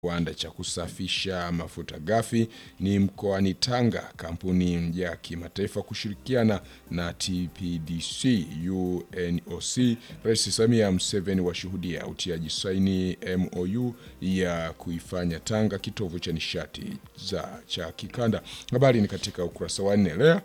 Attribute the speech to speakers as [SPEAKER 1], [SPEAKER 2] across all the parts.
[SPEAKER 1] kiwanda cha kusafisha mafuta ghafi ni mkoani Tanga. Kampuni ya kimataifa kushirikiana na TPDC UNOC, Rais Samia Museveni washuhudia utiaji saini MOU ya kuifanya Tanga kitovu cha nishati za cha kikanda. Habari ni katika ukurasa wa nne. Lea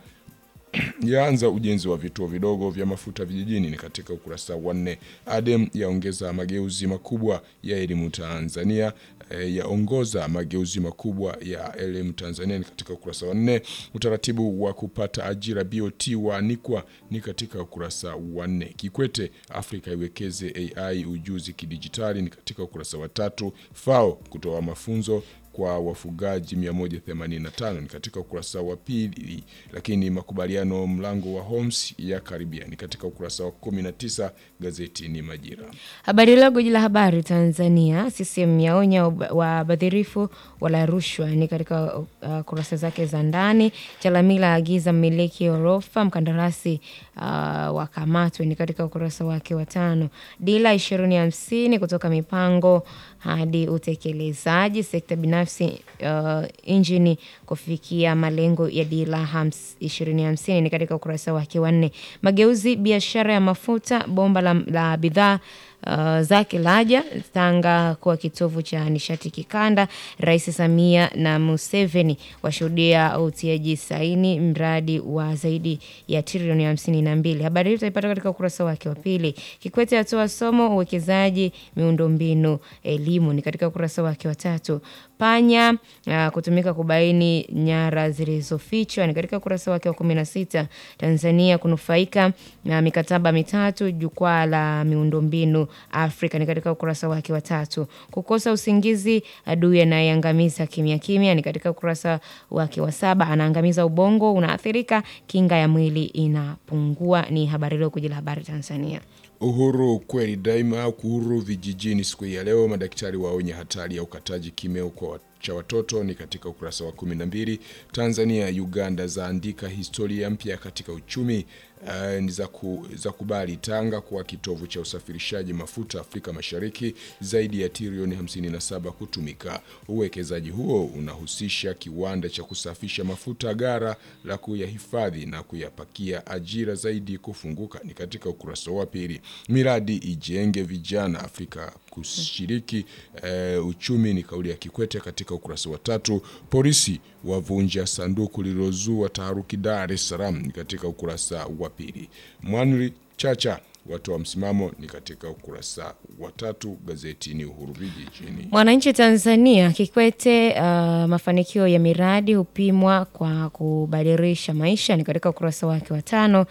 [SPEAKER 1] yaanza ujenzi wa vituo vidogo vya mafuta vijijini ni katika ukurasa wa nne. Adem yaongeza mageuzi makubwa ya elimu Tanzania e, yaongoza mageuzi makubwa ya elimu Tanzania ni katika ukurasa wa nne. Utaratibu wa kupata ajira BOT waanikwa ni katika ukurasa wa nne. Kikwete Afrika iwekeze AI ujuzi kidijitali ni katika ukurasa wa tatu. FAO kutoa mafunzo kwa wafugaji 185 ni katika ukurasa wa pili, lakini makubaliano mlango wa Homs ya karibia ni katika ukurasa wa 19. Gazeti ni Majira.
[SPEAKER 2] Habari Leo, gwiji la habari Tanzania. CCM yaonya wabadhirifu wala rushwa, ni katika uh, kurasa zake za ndani. Chalamila agiza mmiliki orofa mkandarasi uh, wakamatwe, ni katika ukurasa wake wa tano. Dira ishirini hamsini kutoka mipango hadi utekelezaji, sekta binafsi uh, injini kufikia malengo ya dira ishirini hamsini ni katika ukurasa wake wa nne. Mageuzi biashara ya mafuta bomba la, la bidhaa Uh, zake laja Tanga kuwa kitovu cha nishati kikanda. Rais Samia na Museveni washuhudia utiaji saini mradi wa zaidi ya trilioni hamsini na mbili. Habari hii utaipata katika ukurasa wake wa pili. Kikwete atoa somo uwekezaji miundombinu elimu ni katika ukurasa wake wa tatu. Panya uh, kutumika kubaini nyara zilizofichwa ni katika ukurasa wake wa kumi na sita. Tanzania kunufaika na mikataba mitatu jukwaa la miundombinu Afrika ni katika ukurasa wake wa tatu. Kukosa usingizi adui anayeangamiza kimya kimya ni katika ukurasa wake wa saba. Anaangamiza ubongo unaathirika, kinga ya mwili inapungua. Ni habari leo kujila habari Tanzania.
[SPEAKER 1] Uhuru kweli daima. Uhuru vijijini siku ya leo, madaktari waonya hatari ya ukataji kimeo kwa cha watoto ni katika ukurasa wa 12. Tanzania Uganda zaandika historia mpya katika uchumi uh, ni za, ku, za kubali Tanga kuwa kitovu cha usafirishaji mafuta Afrika Mashariki, zaidi ya trilioni 57 kutumika. Uwekezaji huo unahusisha kiwanda cha kusafisha mafuta, gara la kuyahifadhi na kuyapakia, ajira zaidi kufunguka ni katika ukurasa wa pili. Miradi ijenge vijana Afrika kushiriki uh, uchumi ni kauli ya Kikwete katika ukurasa wa tatu. Polisi wavunja sanduku lililozua taharuki Dar es Salaam ni katika ukurasa wa pili. Mwanri Chacha watoa msimamo ni katika ukurasa wa tatu. Gazeti ni Uhuru vijijini.
[SPEAKER 2] Mwananchi Tanzania, Kikwete, uh, mafanikio ya miradi hupimwa kwa kubadilisha maisha ni katika ukurasa wake wa tano.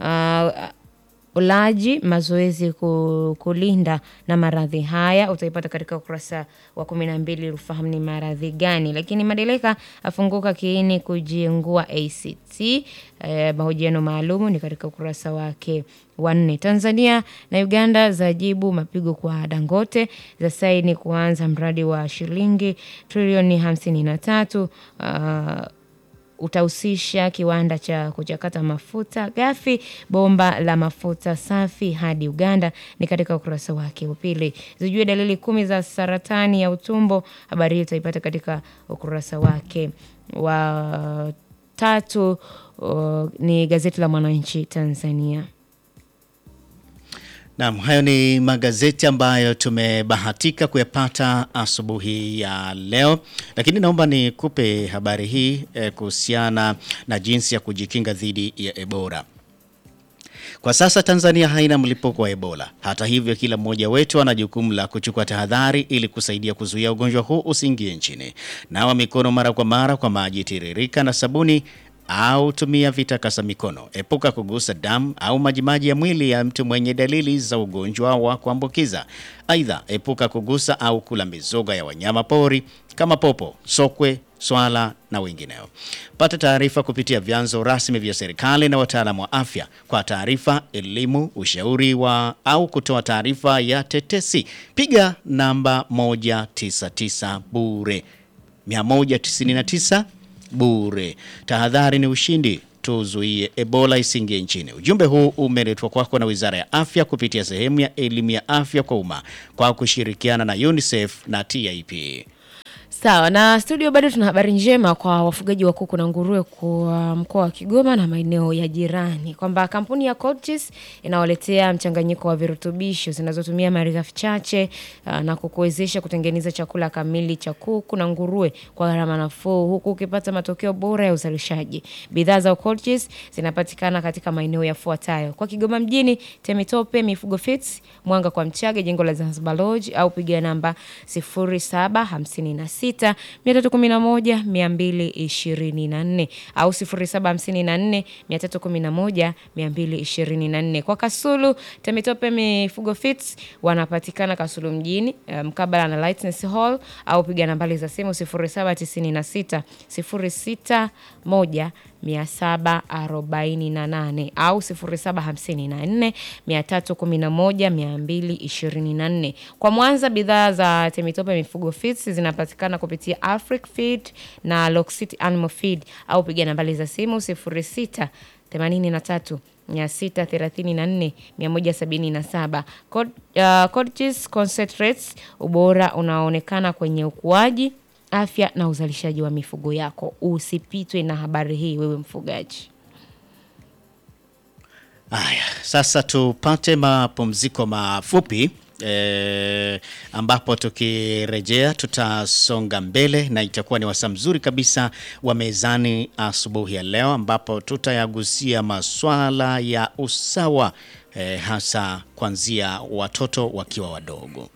[SPEAKER 2] uh, ulaji mazoezi kulinda na maradhi haya utaipata katika ukurasa wa kumi na mbili ufahamu ni maradhi gani. Lakini Madeleka afunguka kiini kujiengua ACT. Eh, mahojiano maalumu ni katika ukurasa wake wa nne. Tanzania na Uganda zajibu mapigo kwa Dangote, za saini kuanza mradi wa shilingi trilioni hamsini na tatu uh, utahusisha kiwanda cha kuchakata mafuta ghafi, bomba la mafuta safi hadi Uganda ni katika ukurasa wake wa pili. Zijue dalili kumi za saratani ya utumbo, habari hii utaipata katika ukurasa wake wa tatu. Uh, ni gazeti la Mwananchi Tanzania.
[SPEAKER 3] Naam, hayo ni magazeti ambayo tumebahatika kuyapata asubuhi ya leo, lakini naomba nikupe habari hii eh, kuhusiana na jinsi ya kujikinga dhidi ya Ebola. Kwa sasa Tanzania haina mlipuko wa Ebola. Hata hivyo, kila mmoja wetu ana jukumu la kuchukua tahadhari ili kusaidia kuzuia ugonjwa huu usiingie nchini. Nawa mikono mara kwa mara kwa maji tiririka na sabuni au tumia vitakasa mikono. Epuka kugusa damu au majimaji ya mwili ya mtu mwenye dalili za ugonjwa wa kuambukiza. Aidha, epuka kugusa au kula mizoga ya wanyama pori kama popo, sokwe, swala na wengineo. Pata taarifa kupitia vyanzo rasmi vya serikali na wataalamu wa afya. Kwa taarifa, elimu, ushauri wa au kutoa taarifa ya tetesi, piga namba 199 bure 199 bure. Tahadhari ni ushindi, tuzuie Ebola isingie nchini. Ujumbe huu umeletwa kwako na Wizara ya Afya kupitia sehemu ya elimu ya afya kwa umma kwa kushirikiana na UNICEF na TIP.
[SPEAKER 2] Sawa na studio, bado tuna habari njema kwa wafugaji wa kuku na nguruwe kwa mkoa wa Kigoma na maeneo ya jirani kwamba kampuni ya Colchis inawaletea mchanganyiko wa virutubisho zinazotumia malighafi chache uh, na kukuwezesha kutengeneza chakula kamili cha kuku na nguruwe kwa gharama nafuu huku ukipata matokeo bora ya uzalishaji. Bidhaa za Colchis zinapatikana katika maeneo yafuatayo: kwa Kigoma mjini, Temitope Mifugo Fits, Mwanga kwa Mchage, jengo la Zanzibar Lodge, au piga namba 0756 311 224 au 0754 311 224. Kwa Kasulu, Temitope Mifugo Fits wanapatikana Kasulu mjini mkabala na Lightness Hall au piga nambari za simu 0796 061 748 au 0754 311 224. Kwa Mwanza, bidhaa za Temitope Mifugo Feeds zinapatikana kupitia Afric Feed na Loxit Animal Feed au piga nambari za simu 06 83 634 177. Cod, uh, Codgis Concentrates, ubora unaonekana kwenye ukuaji afya na uzalishaji wa mifugo yako. Usipitwe na habari hii, wewe mfugaji.
[SPEAKER 3] Haya, sasa tupate mapumziko mafupi e, ambapo tukirejea tutasonga mbele na itakuwa ni wasaa mzuri kabisa wa mezani asubuhi ya leo, ambapo tutayagusia maswala ya usawa e, hasa kuanzia watoto wakiwa wadogo.